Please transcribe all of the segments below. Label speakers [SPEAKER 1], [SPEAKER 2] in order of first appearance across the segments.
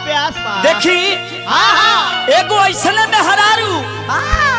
[SPEAKER 1] प्यास बा
[SPEAKER 2] देखी
[SPEAKER 1] हाँ हाँ
[SPEAKER 2] एगो ऐसने में हरारू
[SPEAKER 1] हाँ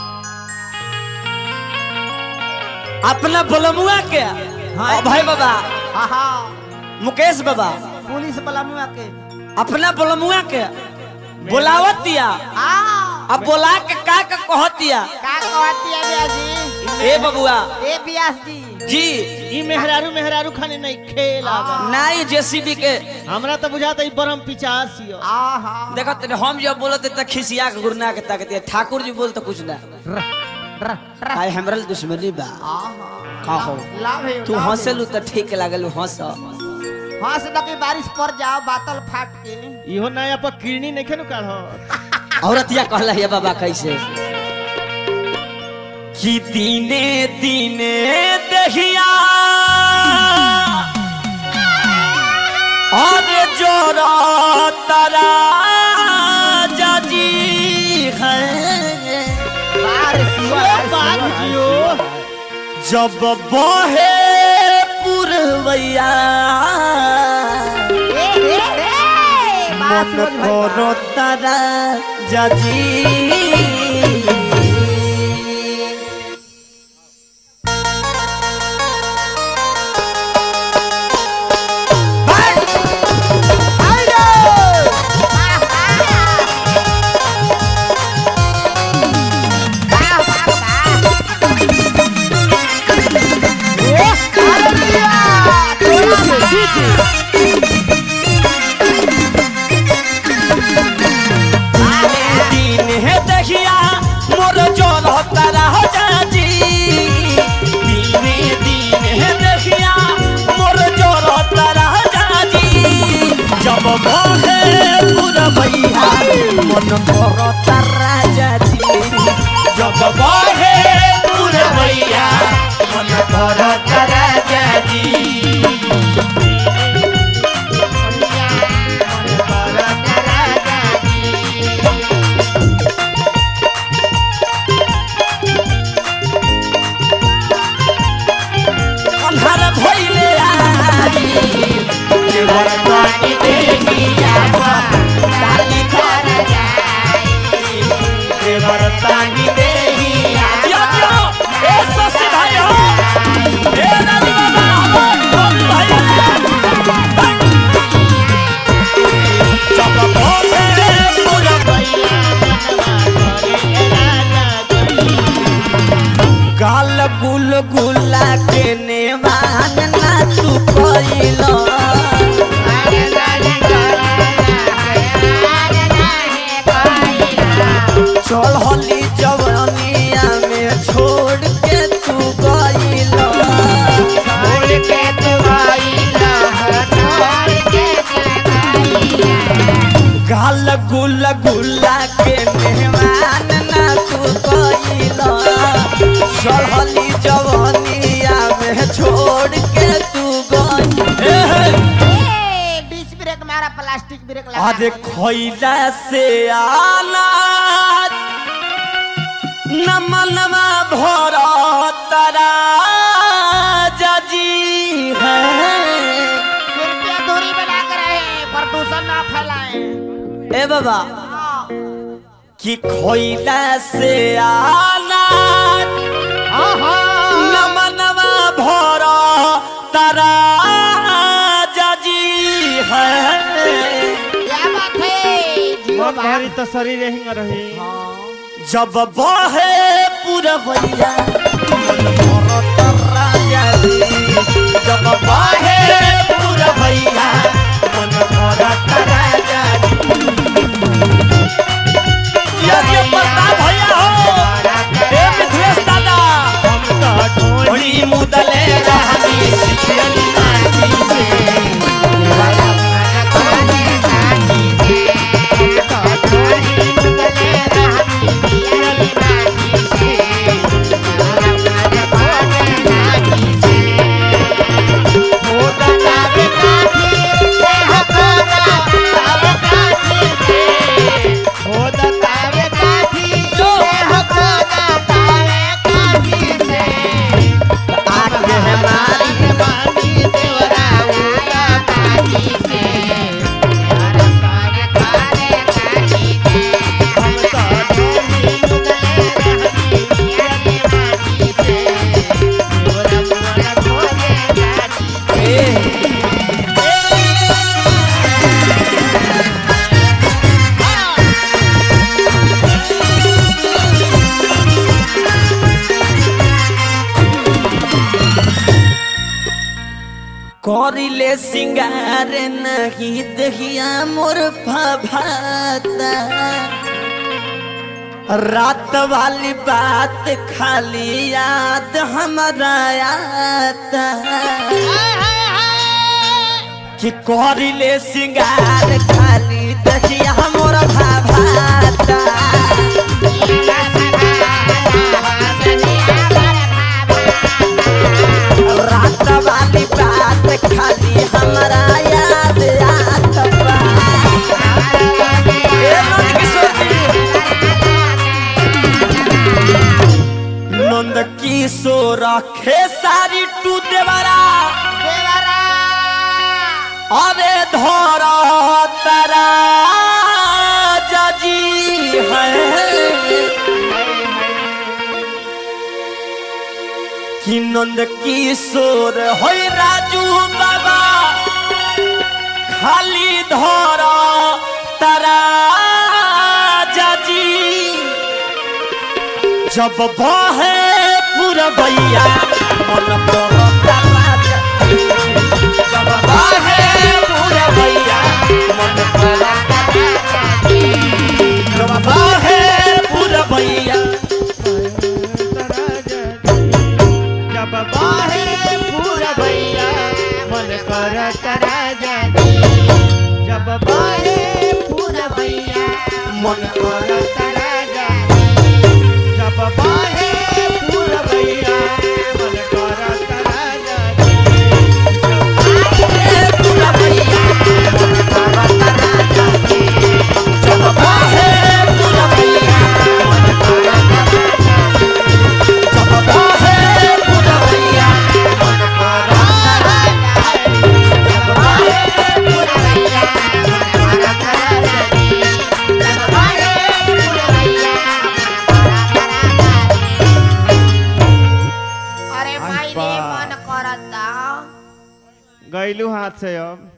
[SPEAKER 2] अपना बलमुआ के
[SPEAKER 1] हाँ।
[SPEAKER 2] भाई बाबा
[SPEAKER 1] हाँ हाँ
[SPEAKER 2] मुकेश बाबा
[SPEAKER 1] पुलिस बलमुआ के
[SPEAKER 2] अपना बलमुआ के बुलावत दिया
[SPEAKER 1] हाँ
[SPEAKER 2] अब बोला के का का कहत दिया
[SPEAKER 1] का कहती है ब्यास जी
[SPEAKER 2] ए बबुआ
[SPEAKER 1] ए ब्यास जी
[SPEAKER 2] जी
[SPEAKER 3] ई मेहरारू मेहरारू खाने नहीं खेल आवा
[SPEAKER 2] नाई जेसीबी के
[SPEAKER 3] हमरा तो बुझाता ई बरम पिचास हियो
[SPEAKER 1] हाँ हाँ
[SPEAKER 2] देखत तनी हम जब बोलत त खिसिया के गुरना के ताकत है ठाकुर जी बोल तो कुछ ना काहे हमरा ले दुश्मनी बा का हो
[SPEAKER 1] लाभ है
[SPEAKER 2] तू हंसलू त ठीक लागल हंस
[SPEAKER 1] हंस लगे बारिश पड़ जाओ बादल फाट के
[SPEAKER 3] इहो नया पर किरनी नहीं खेनु काढ़
[SPEAKER 2] औरतिया कहला है बाबा कैसे कि दीने दीने दहिया और जोरा तारा जाजी है
[SPEAKER 1] बारिश हुआ
[SPEAKER 3] बाग जियो
[SPEAKER 2] जब बहे पुरवैया
[SPEAKER 1] ए ए ए बात
[SPEAKER 2] मन करो तारा जाजी दिन है दहिया मोर जोर तारा हो जाजी दिन दिन है दहिया मोर जोर तारा हो जाजी जब बहे पुरवैया मन करो तारा जाजी जब बहे पुरवैया मन करो तारा जाजी अन्हार भइले आई देवर पानी देहिया डाली कर जाई देवर पानी देहिया जियो जियो ए ससे भाई हो ए रानी बाबा हो भाई जब भोले पूरा भैया गाल गुल गुला के नेवान ना तू कइलो चल होली जवनिया में छोड़ के तू गइलो गाल गुल गुला के नेवान ना तू कइलो चल होली जवनिया में छोड़ के तू गइलो
[SPEAKER 1] डिस ब्रेक मारा प्लास्टिक ब्रेक लगा
[SPEAKER 2] अरे खैला से आला नमनवा भर तरा जजी है
[SPEAKER 1] कृपया दूरी बना कर रहे प्रदूषण ना फैलाएं
[SPEAKER 2] ए बाबा
[SPEAKER 1] हाँ
[SPEAKER 2] कि खैला से आला
[SPEAKER 1] हाँ
[SPEAKER 2] नमनवा भर तरा जजी है
[SPEAKER 1] क्या बात है जियो
[SPEAKER 3] मन
[SPEAKER 1] बात
[SPEAKER 3] भरी तो शरीर हिंग रही
[SPEAKER 2] जब बहे पुरवैया मन भरत राजा जी। जब बहे पुरवैया मन भरत राजा जी। ये ये प्रताप भैया हो ए मिथिलेश दादा ढोली मुदले रहनी सिखियनी नाची से
[SPEAKER 1] Yeah.
[SPEAKER 2] सिंगार नहीं दहिया मोर भाता रात वाली बात खाली याद हमारा आता कि करिले सिंगार खाली दहिया मोर भाता रात वाली बात खाली हमारा याद आत बा ए नंद किशोर जी। नंद किशोर खेसारी टू देवरा अरे धर तारा जजी है कि नंद किशोर होय राजू बाबा खाली धर तारा जाजी जब बहे पुरबैया मन करता राजा जब बहे पुरबैया मन करता जब बहे पुरबैया
[SPEAKER 3] जब बाहे पूरा भैया मन कर राजा जब बाहे पूरा भैया
[SPEAKER 2] मन कर
[SPEAKER 3] राजा जब बाहे पूरा भैया मन कर राजा
[SPEAKER 2] पुरबैया मन करता राजा जब बहे पुरबैया मन करता जब बहे पुरबैया मन करता
[SPEAKER 1] अरे माई रे मन करता
[SPEAKER 3] गैलू हाथ से अब